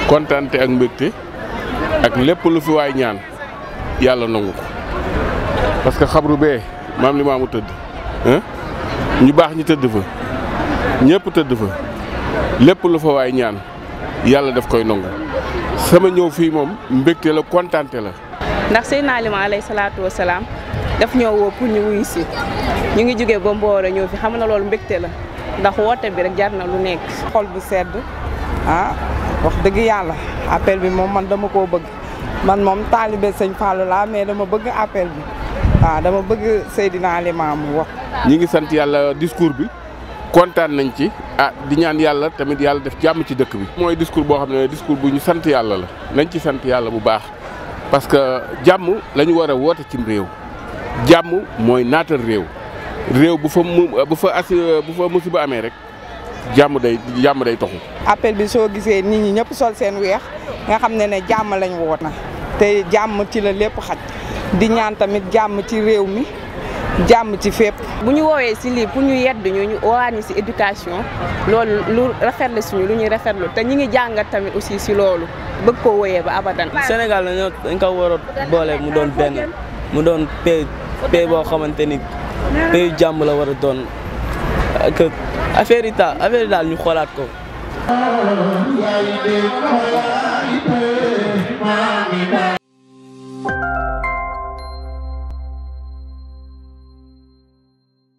kontaante ak mbégte ak lépp lu fi waay ñaan yàlla nangu ko parce que xabru bee maam li maamu tëdd ñu baax ñi tëdd fa ñëpp tëdd fa lépp lu fa waay ñaan yàlla daf koy nangu sama ñëw fii moom mbégte la kontaante la ndax Seydina Limaamu alayhi salaatu wa salaam daf ñoo woo pour ñu wuyu si ñu ngi jógee ba Mbooro ñëw fi xam na loolu mbégte la ndax woote bi rek jar na lu nekk. xol bu sedd ah wax dëgg yàlla appel bi moom man dama koo bëgg man moom taalibe sëñ Fallou laa mais dama bëgg appel bi waaw dama bëgg Seydina Limaamu wax. ñi ngi sant yàlla discours bi kontaan nañ ci ah di ñaan yàlla tamit yàlla def jàmm ci dëkk bi. mooy discours boo xam ne discours bu ñu sant yàlla la nañ ci sant yàlla bu baax parce que jàmm la ñu war a woote cim réew jàmm mooy naatal réew réew bu fa mu bu fa as bu fa musiba amee rek jàmm day jàmm day toxu. appel bi soo gisee nit ñi ñëpp sol seen weex nga xam ne ne jàmm lañ woot na te jàmm ci la lépp xaj di ñaan tamit jàmm ci réew mi. jàmm ci fépp. bu ñu woowee si lii pour ñu yedd ñu ñu woowaat ñu si éducation loolu lu rafetlu suñu lu ñuy rafetlu te ñi ngi jàngat tamit aussi si loolu bëgg koo woyee ba abadan. Sénégal dañoo dañ ko war a boole mu doon benn mu doon pays pays boo xamante ni pays jàmm la war a doon que affaire yi daal affaire yi daal ñu xoolaat ko.